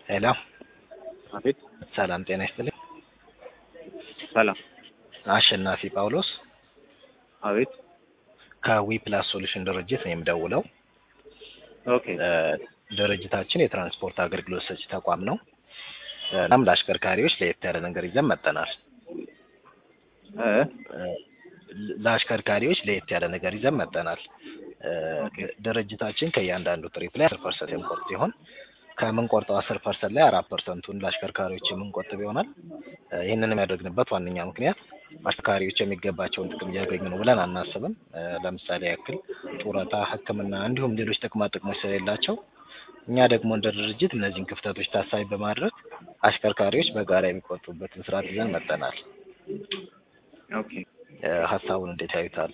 ሄሎ አቤት ሰላም ጤና ይስጥልኝ። ሰላም አሸናፊ ጳውሎስ አቤት ከዊ ፕላስ ሶሉሽን ድርጅት ነው የምደውለው። ኦኬ እ ድርጅታችን የትራንስፖርት አገልግሎት ሰጪ ተቋም ነው። እናም ለአሽከርካሪዎች ለየት ያለ ነገር ይዘን መጥተናል። እ እ ለአሽከርካሪዎች ለየት ያለ ነገር ይዘን መጥተናል። እ ድርጅታችን ከእያንዳንዱ ትሪፕ ላይ አስር ፐርሰንት የምንቆርጥ ሲሆን ከምንቆርጠው አስር ፐርሰንት ላይ አራት ፐርሰንቱን ለአሽከርካሪዎች የምንቆጥብ ይሆናል። እ ይህንን የሚያደርግንበት ዋነኛ ምክንያት አሽከርካሪዎች የሚገባቸውን ጥቅም እያገኙ ነው ብለን አናስብም። እ ለምሳሌ ያክል ጡረታ፣ ሕክምና እንዲሁም ሌሎች ጥቅማ ጥቅሞች ስለሌላቸው እኛ ደግሞ እንደ ድርጅት እነዚህን ክፍተቶች ታሳቢ በማድረግ አሽከርካሪዎች በጋራ የሚቆጥቡበትን ስርዓት ይዘን መጥተናል። ኦኬ እ ሀሳቡን እንዴት ያዩታል?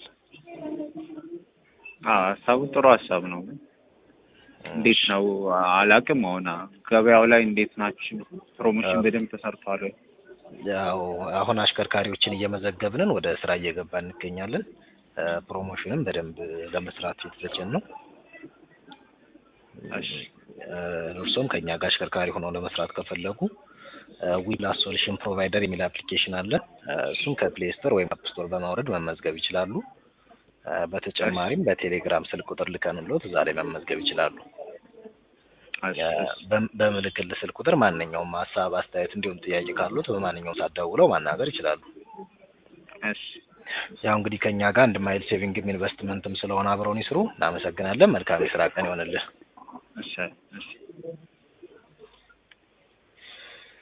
አዎ ሀሳቡ ጥሩ ሀሳብ ነው። ግን እንዴት ነው አላውቅም። አሁን ገበያው ላይ እንዴት ናችሁ? ፕሮሞሽን በደንብ ተሰርቷል ወይ? ያው አሁን አሽከርካሪዎችን እየመዘገብንን ወደ ስራ እየገባን እንገኛለን። እ ፕሮሞሽንም በደንብ ለመስራት የተዘጋጀን ነው። እሺ እ እርስዎም ከእኛ ጋር አሽከርካሪ ሆነው ለመስራት ከፈለጉ ዊፕላስ ሶሉሽን ፕሮቫይደር የሚል አፕሊኬሽን አለ። እ እሱን ከፕሌይ ስቶር ወይም አፕ ስቶር በማውረድ መመዝገብ ይችላሉ። እ በተጨማሪም በቴሌግራም ስልክ ቁጥር ልከንሎት እዛ ላይ መመዝገብ ይችላሉ። እሺ በ- በምልክል ስልክ ቁጥር ማንኛውም ሀሳብ፣ አስተያየት እንዲሁም ጥያቄ ካሉት በማንኛውም ሰዓት ደውለው ማናገር ይችላሉ። እሺ ያው እንግዲህ ከእኛ ጋር አንድ ማይል ሴቪንግም ኢንቨስትመንትም ስለሆነ አብረውን ይስሩ። እናመሰግናለን። መልካም የስራ ቀን ይሆንልህ። እሺ እሺ